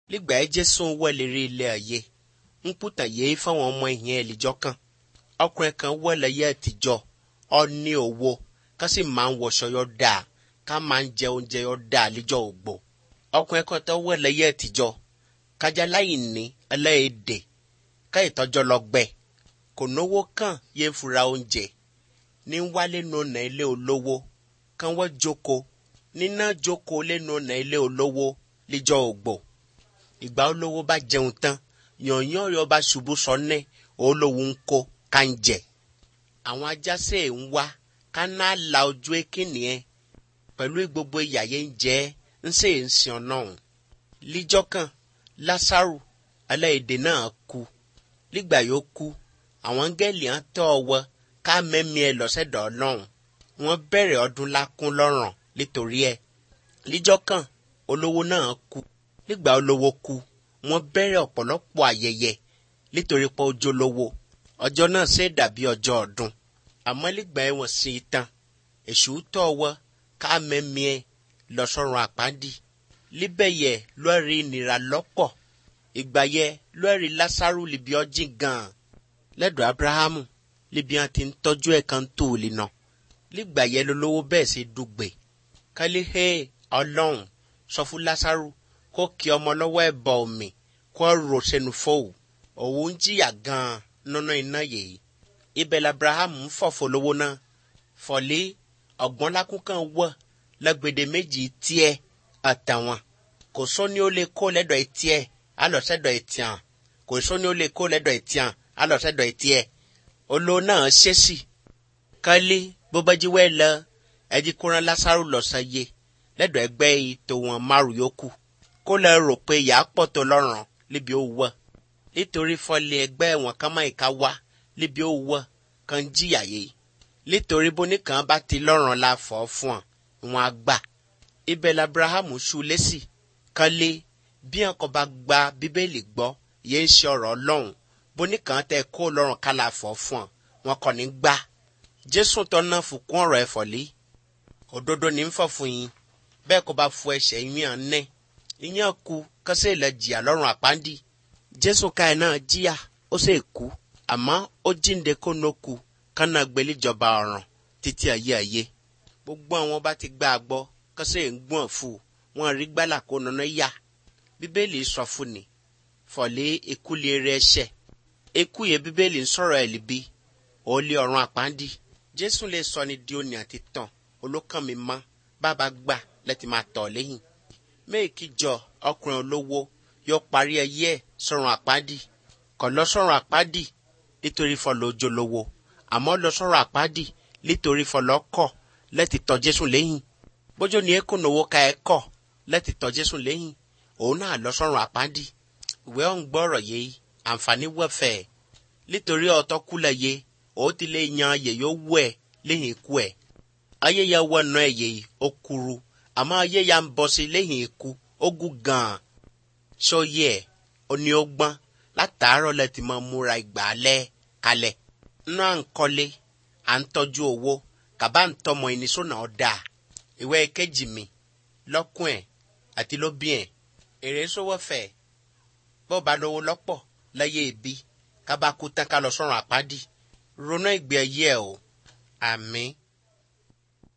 Ligba Jésù wẹ̀lẹ̀rẹ̀ ilé ayé ń pùtà yé fáwọn ọmọ ìyẹn ẹ̀lìjọ́ kan ọkùnrin kan wẹ̀lẹ̀ yẹ àtijọ́ ọ ní owó ká sì máa ń wọṣọ yọ dáa ká máa ń jẹ oúnjẹ yọ dáa líjọ́ ògbó ọkùnrin kan tó wẹ̀lẹ̀ yẹ àtijọ́ kájà láì ní ẹlẹ́ẹ̀dẹ̀ ká ìtọ́jọ́ lọ gbẹ kò náwó kàn yé fura oúnjẹ ní wálé nùnà ilé olówó kán wọ́n jókòó níná jókòó lé nùnà ilé olówó líjọ́ ògbó ìgbà olówó bá jẹun tán yànyàn yọ bá ṣubú sọnẹ olówó ń kó ká ń jẹ àwọn ajásẹ ń wá ká ná la ojú ekínì ẹ pẹ̀lú gbogbo ìyàyé ń jẹ ń sè ń sìn ọ̀nà líjọ́ kan lásàrù aláìdè náà kú nígbà yóò kú àwọn gẹ́lì hàn tọ́ ọwọ́ ká mẹ́mí ẹ lọ́sẹ̀dọ̀ ọlọ́run wọ́n bẹ̀rẹ̀ ọdún lákún lọ́rùn nítorí ẹ líjọ́ kan olówó náà kú nígbà olówó kú wọ́n bẹ̀rẹ̀ ọ̀pọ̀lọpọ̀ ayẹyẹ nítorí pé ọjọ́ lówó ọjọ́ náà ṣe dàbí ọjọ́ ọdún àmọ́ nígbà ẹ̀wọ̀n sí i tán èṣù tọ́ ọwọ́ ká mẹ́mí ẹ lọ́sọ̀rùn àpáńdì líbẹ̀ yẹ lọ́ọ̀rì ìnira lọ́pọ̀ ìgbà yẹ lọ́ọ̀rì lásàrù libi ọjìn gan-an lẹ́dọ̀ abrahamu libi wọn ti ń tọ́jú ẹ̀ kan tó o lè nà nígbà yẹ lólówó bẹ́ẹ̀ ṣe dùgbẹ̀ kálí hẹ́ ọlọ́run sọ fún lásàrù kó kí ọmọ lọ́wọ́ ẹ̀ bọ̀ omi kó rò sẹ́nu fóòwù òun ń jìyà gan-an nínú iná yìí ibẹ̀ labrahamu ń fọ̀fọ̀ lówó náà fọ̀lé ọ̀gbọ́n lákún kan wọ̀ lẹ́gbẹ̀dẹ̀ méjì tiẹ̀ àtàwọn kò sóni ó lè kó lẹ́dọ̀ etí ẹ̀ alọ̀sẹ̀dọ̀ etí hàn kò sóni ó lè kó lẹ́dọ̀ etí hàn alọ̀sẹ̀dọ̀ etí ẹ̀ olóò náà ṣẹ́sì kálí bó bá jí wẹ́ lọ ẹjí kóran lásàrò lọ́sàn yé lẹ́dọ̀ ẹgbẹ́ ètò wọn márùn yòókù kó lẹ rò pé ìyá pọ̀ tó lọ́rùn níbi ó wọ̀ nítorí fọlẹ̀ ẹgbẹ́ wọn kan máa ìka wá níbi ó wọ̀ kan jìyà yé nítorí bóníkan bá ti lọ́rùn la fọ́ fún ọ wọn á gbà ibẹ̀ labrahamu ṣu lẹ́sì kan lé bí wọn kò bá gba bíbélì gbọ́ yé ń ṣe ọ̀rọ̀ ọlọ́run bóníkan tẹ kó lọ́rùn kálá fọ́ fún ọ wọn kò ní gbà jésù tó náà fòkún ọ̀rọ̀ ẹ̀fọ́ lé òdodo ní ń fọ̀ fún yín bẹ́ẹ̀ kó bá fọ ẹ̀ṣẹ̀ yín hàn nẹ́ ìyẹn kú kọ́sẹ́ ilẹ̀ jìyà lọ́rùn àpáńdì jésù káyọ̀ náà jìyà ó sì kú àmọ́ ó jíǹde kó nó kú kánà gbẹlẹ́jọba ọ̀ràn títí ayé ayé gbogbo àwọn bá ti gbà gbọ́ kọ́sẹ́ ń gbọ̀n fún wọn rí gbálà kó nana yá bíbélì sọ fún ni fọ̀lẹ́ ikú lè rẹ ẹ̀ṣẹ̀ ikú yẹ bíbélì ń sọ̀rọ̀ ẹ̀ líbi ó lé ọ̀run àpáńdì jésù lè sọ ni di òní àti tàn olókàn mi mọ́ bàbá gbà lẹ́tì máa tọ̀ lẹ́yìn méèkì jọ ọkùnrin olówó yóò parí ẹyẹ sọ̀rùn àpáàdì kò lọ sọ̀rùn àpáàdì nítorí fọlọ́ ojú lówó àmọ́ lọ sọ̀rùn àpáàdì nítorí fọlọ́ kọ̀ lẹ́tì tọ́ jésù lẹ́yìn bójú ni ekun owó ka ẹ kọ̀ lẹ́tì tọ́ jésù lẹ́yìn òun náà lọ sọ̀rùn àpáàdì ìwé ọ̀hún gbọ́rọ̀ yé àǹfààní wẹ̀fẹ̀ nítorí ọ̀tọ́ kúlẹ̀ yé òun ti lè yan ayè yóò wú ẹ̀ lẹ́yìn ikú ẹ̀ ayé ya wọ ọ̀nà ẹ̀yẹ ó kúrú àmọ́ ayé ya ń bọ́ sí lẹ́yìn ikú ó gùn gan-an sọ́yẹ́ ẹ̀ ó ní ó gbọ́n látàárọ̀ lẹ́tì máa múra ìgbàlẹ̀ kalẹ̀ nínú à ń kọ́lé à ń tọ́jú owó kàbá ń tọmọ ẹni sọ́nà ọ̀dà ìwé kejì mi lọ́kùn ẹ̀ àti lóbí ẹ̀ èrè sówó fẹ̀ bó ba lówó lọ́pọ̀ láyé ibi kábàkú tán ká lọ sọ́run àpáàdì ronú ìgbé ayé ẹ̀ o àmín.